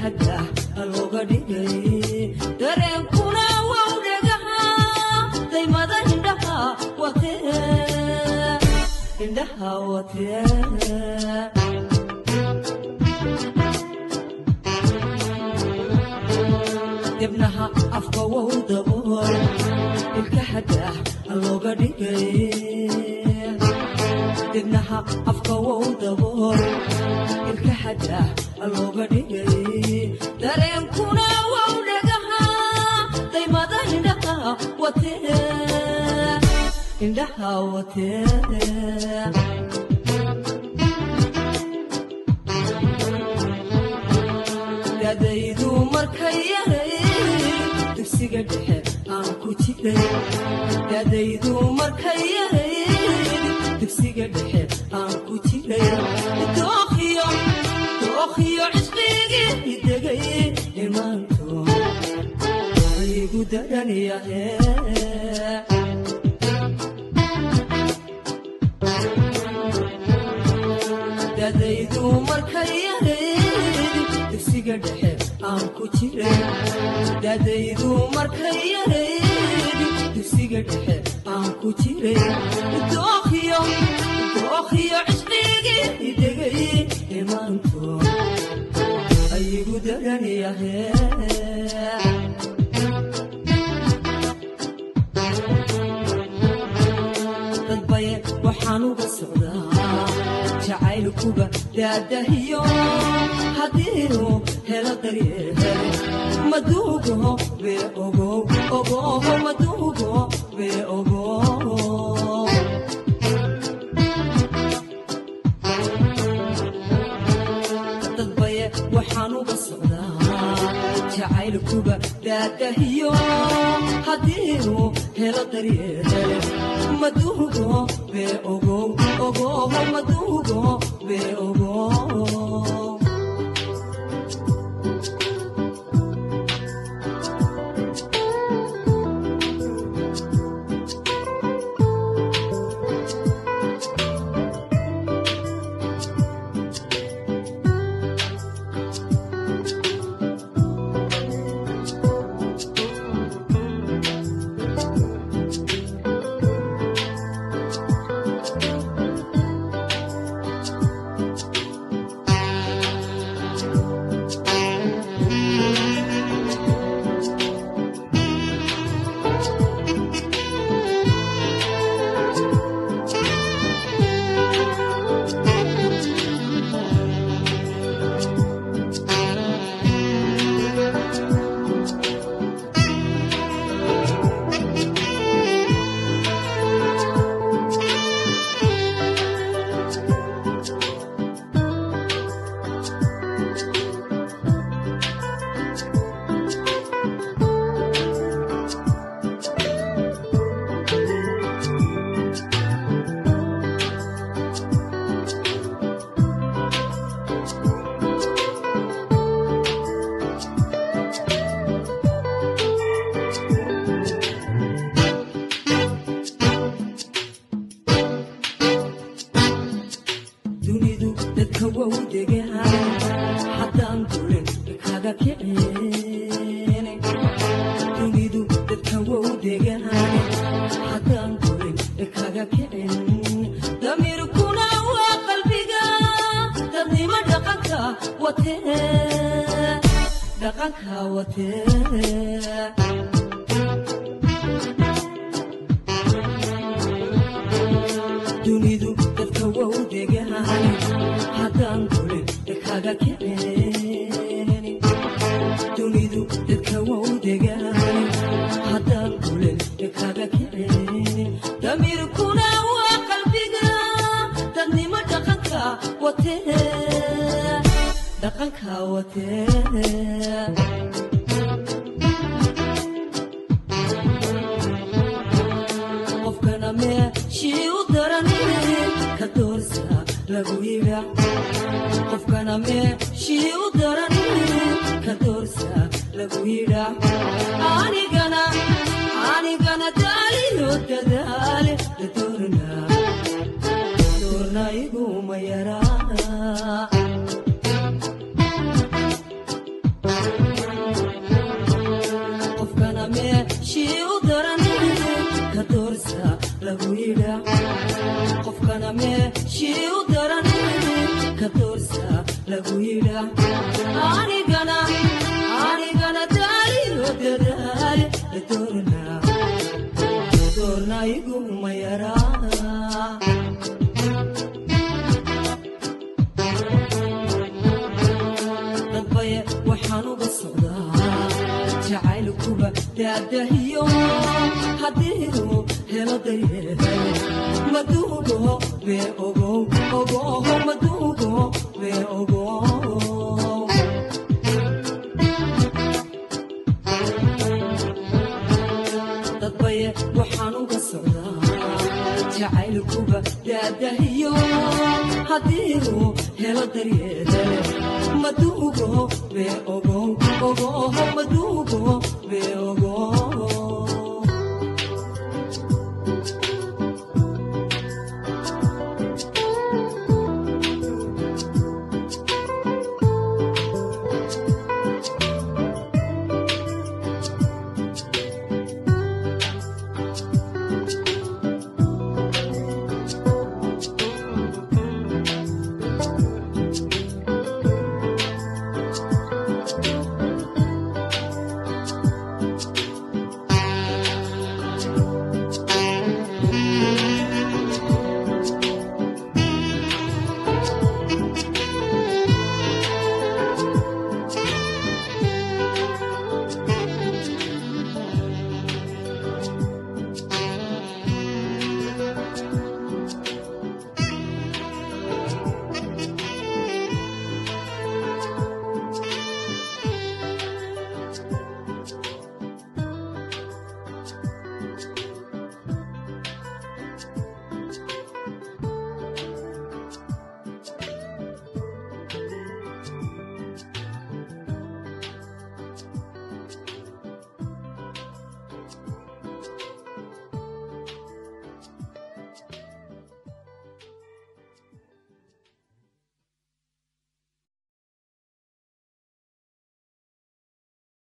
xadah looga dhigay dareenkuna wow dhagaha daymada indhaha watee indhaha watee dibnaha afka wow dabool ilka xadah looga dhigay dibnaha afka wow dabool ilka xadah looga dhigay dareenkuna wow dhagaha daymada indhaha watee indhaha watee dadaydu markay yaray dugsiga dhexe aan ku jiray dadaydu markay yaray dugsiga dhexe aan ku jiray dookhiyo dookhiyo cisqigii degay imaanto igu daranyahe dadaydu markay yaray dugsiga dhexe aan ku jiray dadaydu markay yaray dugsiga dhexe aan ku jiray dookhiyo dookhiyo cisqigii degay imaanto ayigu daranyahe dadbaye waxaan uga socdaa jacaylkuba daadahiyo haddiinu helo daryeele maduugo bee ogow ogoho maduugo bee ogow dadbaye waxaan uga socdaa jacaylkuba daadahiyo haddiinu helo daryeele maduugo bee ogow ogoho maduugo bee ogow dunidu dadka wow degahay haddaan dulen kaga kicin dunidu dadka wow degahay haddaan dulen kaga kicin damiirkuna waa qalbiga dadnimo dhaqanka watee dhaqanka watee dunidu dadka wow degahay haddaan dulen kaga kicin dunidu dadka wow degahay haddaan dulen kaga kicin damiirkuna waa qalbiga dadnimo dhaqanka watee dhaqanka watee qofkana meeshii u darani ka doorsa lagu yidha qofkana meeshii u darani ka doorsa lagu yidha anigana anigana daaliyo dadaale la doorna doorna iguma yaraa yidhaa anigana anigana daaliyo dadaale doorna doorna iguma yaraa dadbaye waxaan uga socdaa jacaylkuba daadahiyo haddii helo daryeel maduugo bee ogow ogoho maduugo bee ogow dadbaye waxaan uga socdaa jacaylkuba daadahiyo haddii helo daryeel maduugo bee ogow ogoho maduugo bee ogow